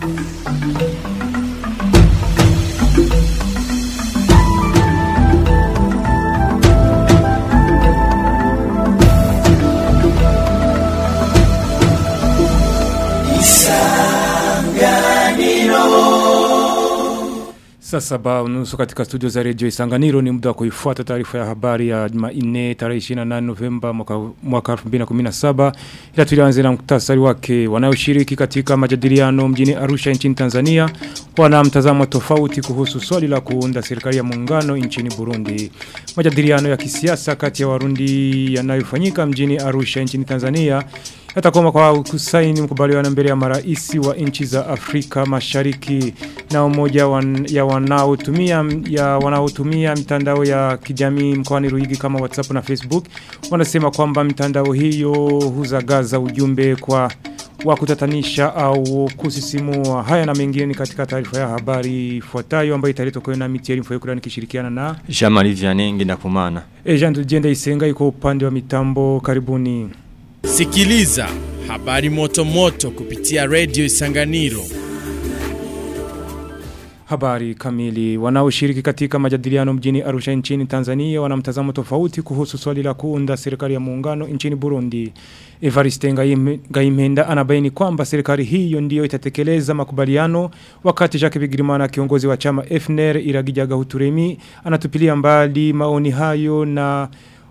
Saa saba unusu katika studio za redio Isanganiro ni muda wa kuifuata taarifa ya habari ya Jumanne tarehe 28 Novemba mwaka mwaka 2017 ila tulianze na muktasari wake wanaoshiriki katika majadiliano mjini Arusha nchini Tanzania wana mtazamo tofauti kuhusu swali la kuunda serikali ya muungano nchini Burundi majadiliano ya kisiasa kati ya Warundi yanayofanyika mjini Arusha nchini Tanzania yatakoma kwa kusaini mkubaliano mbele ya maraisi wa nchi za Afrika Mashariki na umoja wan, ya wanaotumia ya wanaotumia mitandao ya kijamii mkoani Ruigi kama WhatsApp na Facebook wanasema kwamba mitandao hiyo huzagaza ujumbe kwa wa kutatanisha au kusisimua haya na mengine ni katika taarifa ya habari ifuatayo ambayo italetwa kwa na Mitieri Mfoyokura nikishirikiana na Jean-Marie Vianney Ngendakumana. Ejan Tujenda Isenga iko upande wa mitambo karibuni. Sikiliza habari moto moto kupitia Radio Isanganiro. Habari kamili wanaoshiriki katika majadiliano mjini Arusha nchini Tanzania wana mtazamo tofauti kuhusu swali la kuunda serikali ya muungano nchini Burundi. Evariste Ngaimenda anabaini kwamba serikali hiyo ndiyo itatekeleza makubaliano wakati Jacques Bigirimana kiongozi wa chama FNR Iragijaga Huturemi anatupilia mbali maoni hayo na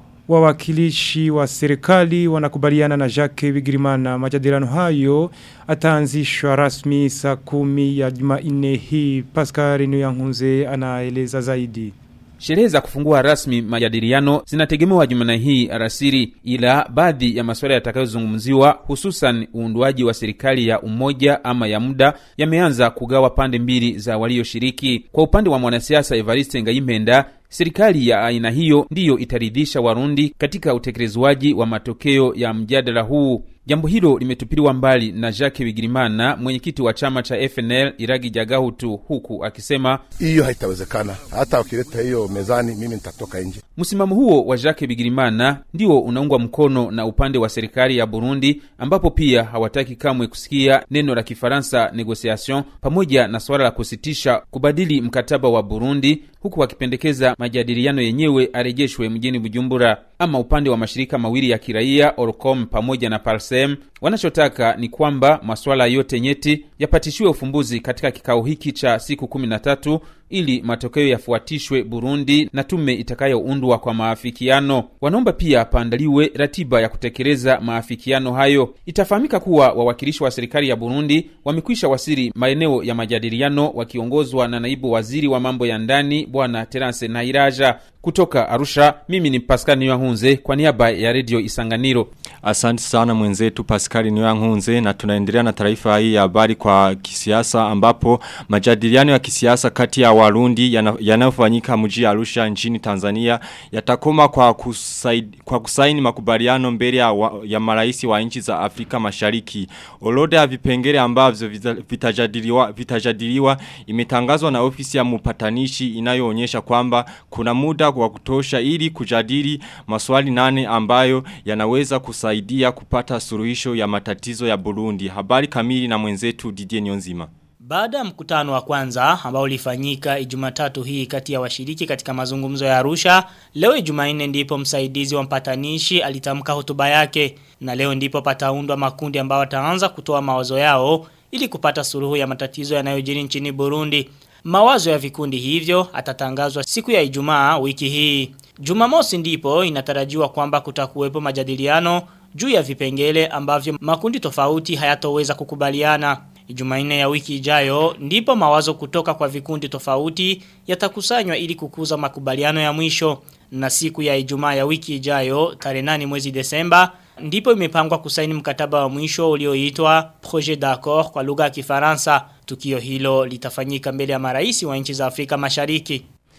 wawakilishi wa serikali wanakubaliana na Jacques Bigirimana majadiliano hayo ataanzishwa rasmi saa kumi ya Jumanne hii Pascal Nuyankunze anaeleza zaidi Sherehe za kufungua rasmi majadiliano zinategemewa Jumanne hii alasiri, ila baadhi ya masuala yatakayozungumziwa hususan uundwaji wa serikali ya umoja ama ya muda yameanza kugawa pande mbili za walioshiriki. Kwa upande wa mwanasiasa Evariste Ngayimpenda, serikali ya aina hiyo ndiyo itaridhisha Warundi katika utekelezwaji wa matokeo ya mjadala huu. Jambo hilo limetupiliwa mbali na Jacques Bigirimana, mwenyekiti wa chama cha FNL Iragi Jagahutu, huku akisema hiyo haitawezekana, hata wakileta hiyo mezani, mimi nitatoka nje. Msimamo huo wa Jacques Bigirimana ndio unaungwa mkono na upande wa serikali ya Burundi, ambapo pia hawataki kamwe kusikia neno la Kifaransa negociation, pamoja na suala la kusitisha kubadili mkataba wa Burundi, huku wakipendekeza majadiliano yenyewe arejeshwe mjini Bujumbura. Ama upande wa mashirika mawili ya kiraia Orcom pamoja na Parsem wanachotaka ni kwamba masuala yote nyeti yapatishiwe ufumbuzi katika kikao hiki cha siku kumi na tatu ili matokeo yafuatishwe Burundi na tume itakayoundwa kwa maafikiano. Wanaomba pia paandaliwe ratiba ya kutekeleza maafikiano hayo. Itafahamika kuwa wawakilishi wa serikali ya Burundi wamekwisha wasiri maeneo ya majadiliano wakiongozwa na naibu waziri wa mambo ya ndani Bwana Terence Nairaja. Kutoka Arusha, mimi ni Pascal Niyohunze kwa niaba ya Radio Isanganiro. Asante sana mwenzetu Pascal Niyohunze na tunaendelea na taarifa hii ya habari kwa kisiasa ambapo majadiliano ya kisiasa kati ya Warundi yanayofanyika mji Arusha nchini Tanzania yatakoma kwa kusaid, kwa kusaini makubaliano mbele ya, wa, ya maraisi wa nchi za Afrika Mashariki. Orodha ya vipengele ambavyo vitajadiliwa vitajadiliwa imetangazwa na ofisi ya mpatanishi inayoonyesha kwamba kuna muda wa kutosha ili kujadili maswali nane ambayo yanaweza kusaidia kupata suluhisho ya matatizo ya Burundi. Habari kamili na mwenzetu Didier Nyonzima. Baada ya mkutano wa kwanza ambao ulifanyika Ijumatatu hii kati ya washiriki katika mazungumzo ya Arusha, leo Ijumanne ndipo msaidizi wa mpatanishi alitamka hotuba yake na leo ndipo pataundwa makundi ambao wataanza kutoa mawazo yao ili kupata suluhu ya matatizo yanayojiri nchini Burundi. Mawazo ya vikundi hivyo atatangazwa siku ya Ijumaa wiki hii. Jumamosi ndipo inatarajiwa kwamba kutakuwepo majadiliano juu ya vipengele ambavyo makundi tofauti hayatoweza kukubaliana. Jumanne ya wiki ijayo ndipo mawazo kutoka kwa vikundi tofauti yatakusanywa ili kukuza makubaliano ya mwisho na siku ya Ijumaa ya wiki ijayo tarehe 8 mwezi Desemba ndipo imepangwa kusaini mkataba wa mwisho ulioitwa Projet d'accord kwa lugha ya Kifaransa. Tukio hilo litafanyika mbele ya maraisi wa nchi za Afrika Mashariki.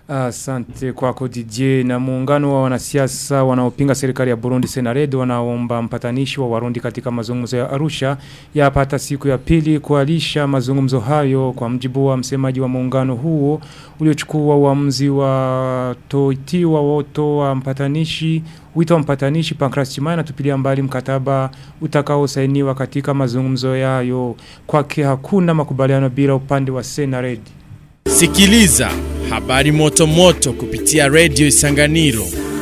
Asante kwako DJ na muungano wa wanasiasa wanaopinga serikali ya Burundi Senaredo wanaomba mpatanishi wa Warundi katika mazungumzo ya Arusha yapata siku ya pili kualisha mazungumzo hayo kwa mjibu wa msemaji wa muungano huo uliochukua uamuzi wa toitiwa woto wa mpatanishi wito wa mpatanishi Pancras Chimana tupilia mbali mkataba utakaosainiwa katika mazungumzo yayo kwake hakuna makubaliano bila upande wa Senared Sikiliza habari moto moto kupitia Radio Isanganiro.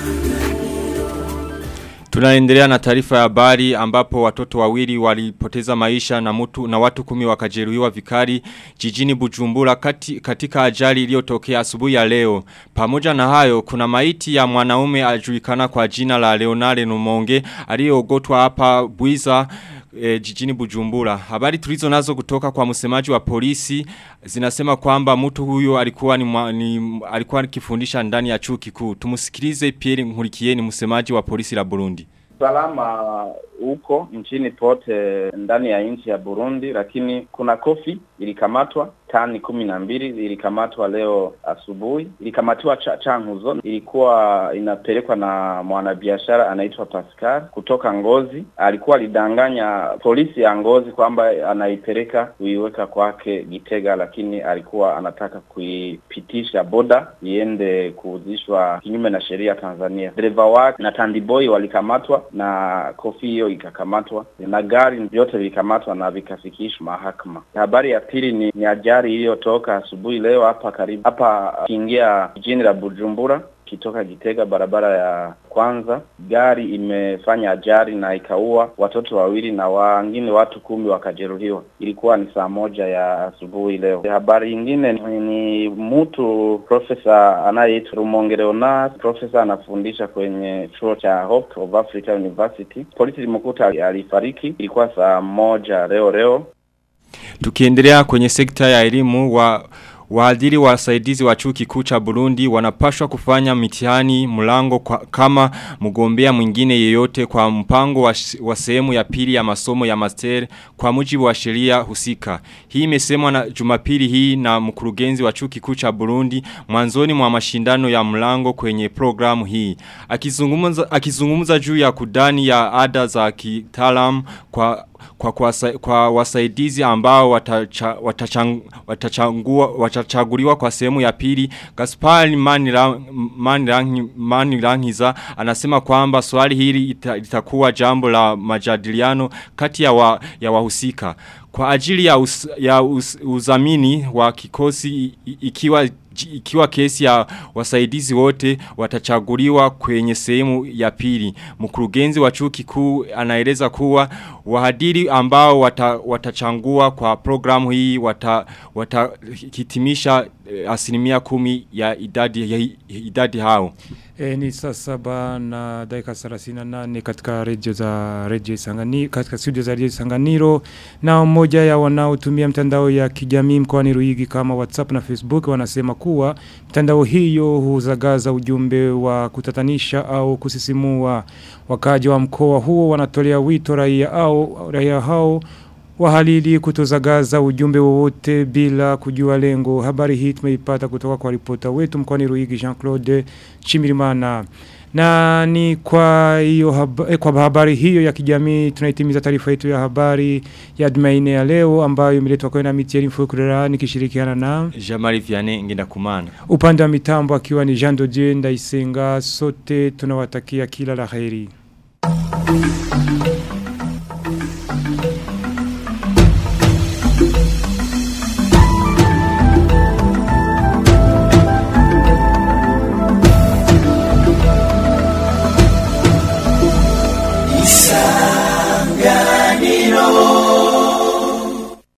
Tunaendelea na taarifa ya habari ambapo watoto wawili walipoteza maisha na mtu na watu kumi wakajeruhiwa vikali jijini Bujumbura kati, katika ajali iliyotokea asubuhi ya leo. Pamoja na hayo kuna maiti ya mwanaume ajulikana kwa jina la Leonard Numonge aliyeogotwa hapa Bwiza e, jijini Bujumbura. Habari tulizo nazo kutoka kwa msemaji wa polisi zinasema kwamba mtu huyo alikuwa ni, mwa, ni alikuwa akifundisha ndani ya chuo kikuu. Tumusikilize Pierre Nkurikiye ni msemaji wa polisi la Burundi. Salama huko nchini pote ndani ya nchi ya Burundi, lakini kuna kofi ilikamatwa tani kumi na mbili ilikamatwa leo asubuhi, ilikamatiwa cha, Changuzo, ilikuwa inapelekwa na mwanabiashara anaitwa Pascal kutoka Ngozi. Alikuwa alidanganya polisi ya Ngozi kwamba anaipeleka kuiweka kwake Gitega, lakini alikuwa anataka kuipitisha boda iende kuuzishwa kinyume na sheria Tanzania. Dereva wake na tandiboi walikamatwa na kofi hiyo ikakamatwa na gari vyote vilikamatwa na vikafikishwa mahakama. Habari ya pili ni, ni ajali iliyotoka asubuhi leo hapa karibu hapa kiingia jijini la Bujumbura kitoka Gitega barabara ya kwanza, gari imefanya ajali na ikaua watoto wawili na wengine watu kumi wakajeruhiwa. Ilikuwa ni saa moja ya asubuhi leo. Habari nyingine ni, ni mtu profesa anayeitwa Rumonge Leonard, profesa anafundisha kwenye chuo cha Hope of Africa University. Polisi limekuta alifariki, ilikuwa saa moja leo leo. Tukiendelea kwenye sekta ya elimu wa Waadhiri wasaidizi wa chuo kikuu cha Burundi wanapashwa kufanya mitihani mlango kwa, kama mgombea mwingine yeyote kwa mpango wa, wa sehemu ya pili ya masomo ya master kwa mujibu wa sheria husika. Hii imesemwa na Jumapili hii na mkurugenzi wa chuo kikuu cha Burundi mwanzoni mwa mashindano ya mlango kwenye programu hii. Akizungumza akizungumza juu ya kudani ya ada za kitaalamu kwa kwa, kwa, kwa wasaidizi ambao watacha, watachang, watachangua, watachaguliwa kwa sehemu ya pili Gaspar Manirangiza anasema kwamba swali hili ita, litakuwa jambo la majadiliano kati ya, wa, ya wahusika kwa ajili ya, us, ya us, uzamini wa kikosi ikiwa ikiwa kesi ya wasaidizi wote watachaguliwa kwenye sehemu ya pili. Mkurugenzi wa chuo kikuu anaeleza kuwa wahadiri ambao wata, watachangua kwa programu hii watahitimisha wata asilimia kumi ya idadi, ya idadi hao. E, ni saa saba na dakika 38 katika redio za redio Isanganiro katika studio za redio Isanganiro na mmoja ya wanaotumia mtandao ya kijamii mkoani Ruigi kama WhatsApp na Facebook wanasema kuwa mtandao hiyo huzagaza ujumbe wa kutatanisha au kusisimua wakaji wa mkoa huo wanatolea wito raia au raia hao wahalili kutozagaza ujumbe wowote bila kujua lengo. Habari hii tumeipata kutoka kwa ripota wetu mkoani Ruigi Jean-Claude Chimirimana. Na ni kwa hiyo haba, eh, kwa habari hiyo ya kijamii tunaitimiza taarifa yetu ya habari ya Jumanne ya leo ambayo imeletwa kwa na Mitieri Mfukurera nikishirikiana na Jamari Vianney ngenda kumana. upande wa mitambo akiwa ni Jean Dodier Ndaisenga sote tunawatakia kila la kheri.